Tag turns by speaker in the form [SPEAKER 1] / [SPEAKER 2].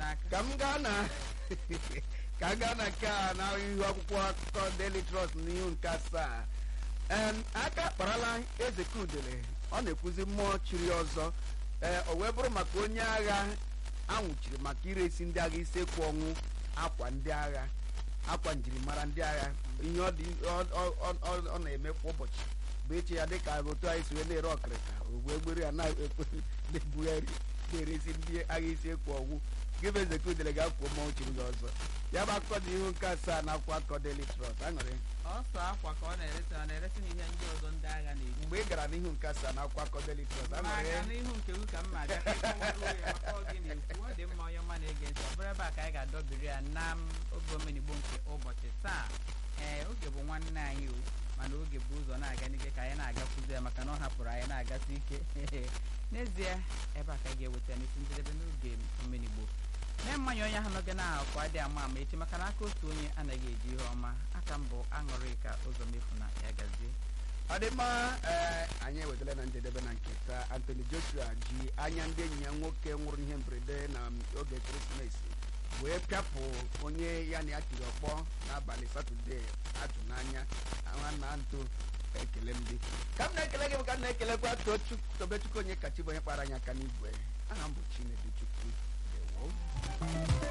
[SPEAKER 1] n'aka
[SPEAKER 2] ka m gaa na ka m gaa na nke a na ihu akwụkwọ akụkọ Daily Trust n'ihu nke asaa em aka akparala eze kudele ọ na-ekwuzi mmụọ chiri ọzọ ee o wee bụrụ maka onye agha anwụchiri maka iresi ndị agha isekwu ọnwụ akwa ndị agha akwa njirimara ndị agha ihe ọ dị ọ- ọ- ọ- ọ- ọ na-eme kwa ụbọchị bụ eche ya dịka otu anyị si wee na-ere ọkịrịka ogbu egbere ya na-ebugharị na-eresi ndị agha isi ekwu ọgwụ gịbụ eze kudele ga-akwụ mmọnwụ chiri gị ọzọ ya bụ akụkọ dị ihu nke asaa na akwụkwọ akụkọ Daily Trust aṅụrị
[SPEAKER 1] ọsọ akwa ka ọ na-eresi ọ na-eresi na ihe ndị ọzọ ndị agha na-eji
[SPEAKER 2] mgbe ị gara n'ihu nke asaa na akwụkwọ akụkọ Daily Trust
[SPEAKER 1] ma
[SPEAKER 2] aṅụrị
[SPEAKER 1] aga n'ihu nke gị ka mma aga ịkọwaruo ya maka ọ gị na-ekwu ọ dị mma onye ọma na-ege ntị ọ bụrụ ebe a ka anyị ga-adọbiri ya na m oge omenigbo nke ụbọchị taa ee oge bụ nwanne anyị o mana oge bụ ụzọ na-aga n'ike ka anyị na-agakwuzi ya maka na ọ hapụrụ anyị na-agasị ike n'ezie ebe a ka anyị ga-eweta n'isi njedebe n'oge omenigbo mee mmanya onye ahụ n'oge na-akwa adị ama ama echi maka na aka otu onye anaghị eji ihe ọma aka mbụ aṅụrị ka ụzọ mefu na ya gazie
[SPEAKER 2] ọ dị mma ee anyị ewetala na njedebe na nke taa Anthony Joshua ji anya ndị enyi ya nwoke nwụrụ ihe mberede na oge ekeresimesi wee pịapụ onye ya na ya tiri ọkpọ n'abalị satọde atụ n'anya nwanna ntụ ekele ndị ka m na-ekele gị bụ ka m na-ekelekwa Tochukwu Tobechukwu onye kachi bụ onye kpara anyị aka n'igwe aha m bụ Chinedu Chukwu Ndewo.